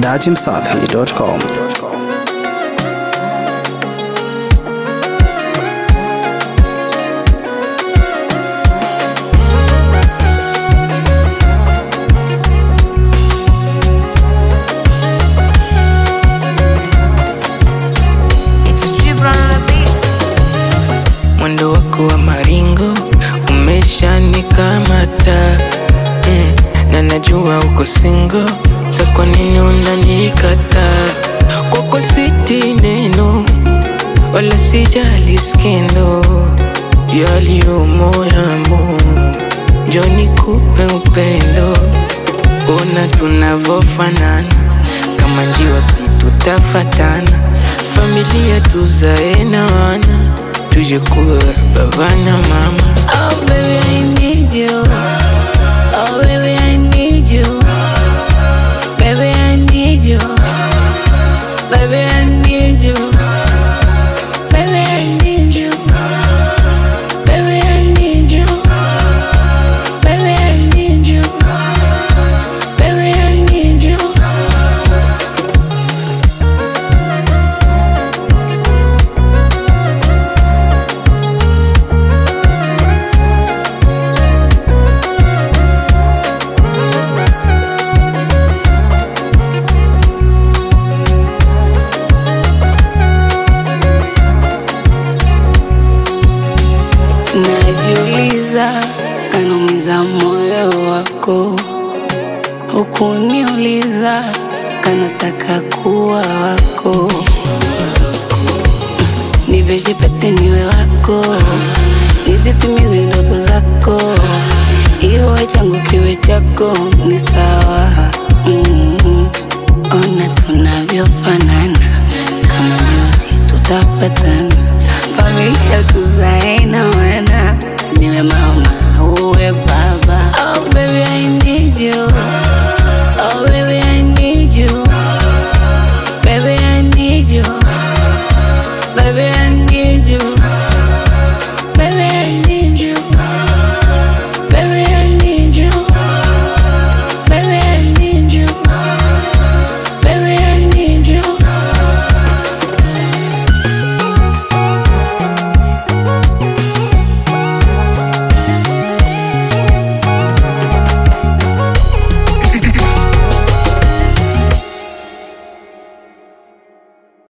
dachimsafi.com. It's Gibran on the beat. mwendo wako wa maringo umeshanikamata mm, na najua uko singo sa kwa nini unanikata kwako siti neno wala sijali skendo yaliyomo yamo njo nikupe upendo ona tunavofanana kama njiwa si tutafatana familia tuzae na wana tuje kuwa baba na mama Oh baby, I need you. Oh baby, I need you. Baby, I need you. Baby, I need you. Baby, I need you. Baby, I need you. Baby, I need you. Baby, I need you. Najiuliza, kanaumiza moyo wako, hukuniuliza, kanataka kuwa wako, nivyejipete niwe wako, nizitimize ndoto zako, iwe changu kiwe chako, ni sawa mm Ona tunavyofanana, kama njozi tutapata